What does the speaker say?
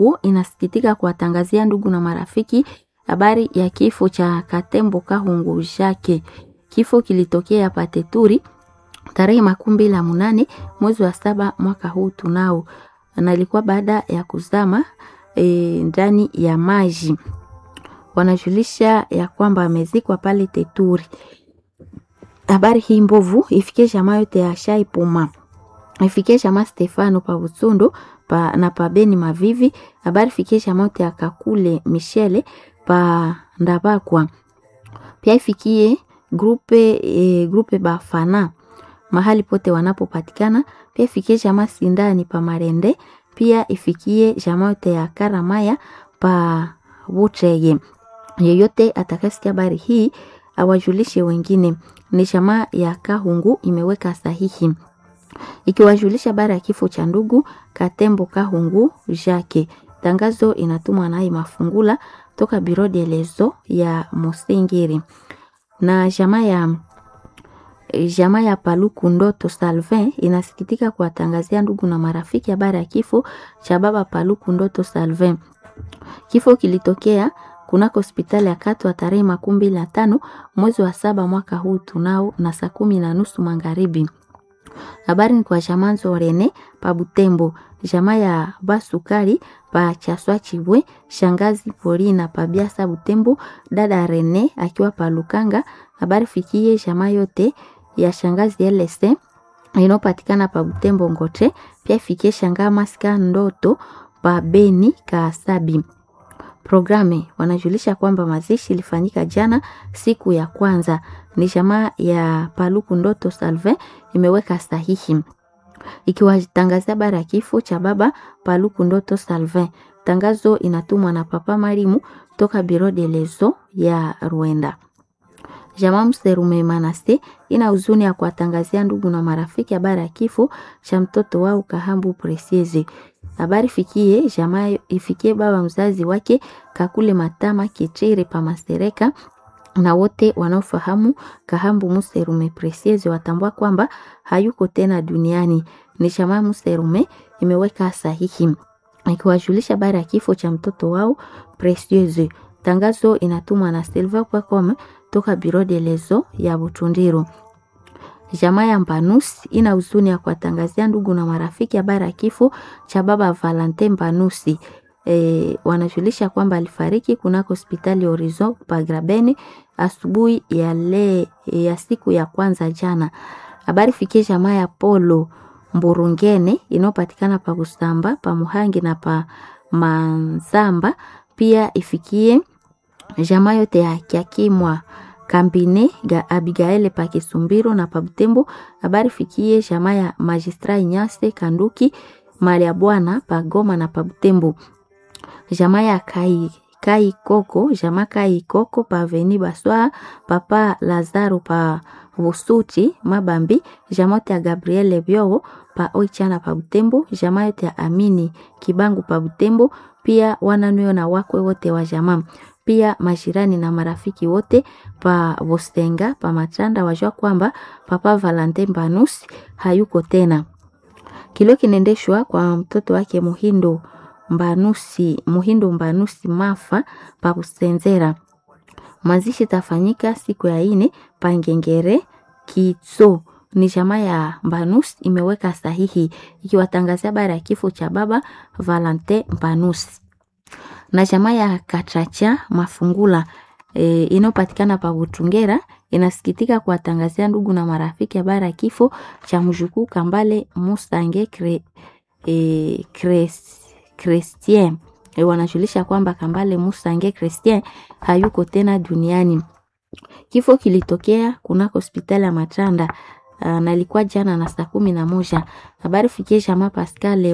Kahungu inasikitika kuwatangazia ndugu na marafiki habari ya kifo cha Katembo Kahungu Jake. Kifo kilitokea Pateturi tarehe makumi mbili na munane mwezi wa saba mwaka huu tunao, na ilikuwa baada ya kuzama e, ndani ya maji. Wanajulisha ya kwamba amezikwa pale Teturi. Habari hii mbovu ifikie jamaa yote ya Shai Puma, ifikie jamaa Stefano pa Butsundo pa, na pa Beni Mavivi. Habari ifikie jamaa yote ya Kakule Michele pa Ndabakwa, pia ifikie grupe, e, grupe Bafana mahali pote wanapopatikana. Pia ifikie jamaa Sindani pa Marende, pia ifikie jamaa yote ya Karamaya pa Butreye. Yeyote atakasikia habari hii awajulishe wengine. Ni jamaa ya Kahungu imeweka sahihi ikiwajulisha habari ya kifo cha ndugu Katembo Kahungu Jake. Tangazo inatumwa naye Mafungula toka Biro de Lezo ya Musingiri na jamaa ya jamaa ya Paluku Ndoto Salvin inasikitika kuwatangazia ndugu na marafiki habari ya kifo cha baba Paluku Ndoto Salvin. Kifo kilitokea kunako hospitali ya Katwa tarehe makumi mbili na tano mwezi wa saba mwaka huu tunao na saa kumi na nusu magharibi. Habari ni kwa jamaa Nzorene pa Butembo, jamaa ya Basukari pa Chaswa Chibwe, shangazi Polina pa Biasa Butembo, dada Rene akiwa pa Lukanga. Habari fikie jamaa yote ya shangazi LSE inayopatikana pa Butembo Ngote, pia ifikie shangaa Maska Ndoto pa Beni Kaasabi. Programe wanajulisha kwamba mazishi ilifanyika jana siku ya kwanza. Ni jamaa ya Paluku Ndoto Salve imeweka sahihi ikiwatangazia habari ya kifo cha baba Paluku Ndoto Salve. Tangazo inatumwa na Papa Marimu toka Biro de Lezo ya Rwanda. Jamaa Mserume Manase ina huzuni ya kuwatangazia ndugu na marafiki habari ya kifo cha mtoto wao Kahambu Presieze. Habari fikie jamaa ifikie baba mzazi wake Kakule Matama Kichere pa Masereka na wote wanaofahamu Kahambu Muserume Presieze watambua kwamba hayuko tena duniani. Ni jamaa Muserume imeweka sahihi ikiwajulisha habari ya kifo cha mtoto wao Presieze. Tangazo inatumwa na Silva Kwakome toka Biro de Lezo ya Butundiru. Jamaa ya Mbanusi ina huzuni ya kuwatangazia ndugu na marafiki habari ya kifo cha baba Valentin Mbanusi. E, wanajulisha kwamba alifariki kunako hospitali Horizon Pagrabeni asubuhi ya, le, ya siku ya kwanza jana. Habari fikie jamaa ya Polo Mburungene inayopatikana pa Kusamba pa Muhangi na pa Manzamba, pia ifikie jamaa yote ya Kyakimwa Kambine ga Abigaele pa Kisumbiro na pa Butembo. Habari fikie jamaa ya Magistra Inyase Kanduki mali ya bwana pa Goma na pa Butembo. Jamaa ya Kai Kai Koko, jamaa Kai Koko pa Veni Baswa, papa Lazaro pa Busuti Mabambi, jamaa yote ya Gabriele Byogo pa Oichana pa Butembo, jamaa yote ya Amini Kibangu pa Butembo, pia wananweo na wakwe wote wa jamaa pia majirani na marafiki wote pa Bostenga pa Matanda wajua kwamba papa Valentin Mbanusi hayuko tena. Kilio kinaendeshwa kwa mtoto wake Muhindo Mbanusi, Muhindo Mbanusi Mafa pa Kusenzera. Mazishi tafanyika siku ya ine pa Ngengere Kitso. Ni jamaa ya Mbanusi imeweka sahihi ikiwatangazia habari ya kifo cha baba Valentin Mbanusi na jamaa ya Kachacha Mafungula e, inayopatikana pa Butungera inasikitika kuwatangazia ndugu na marafiki habari ya kifo cha mjukuu Kambale Musange Kre, e, Kres, Christien e, wanajulisha kwamba Kambale Musange Christien hayuko tena duniani. Kifo kilitokea kunako hospitali ya Matanda na ilikuwa jana na saa kumi na moja. Habari fikie jamaa Pascal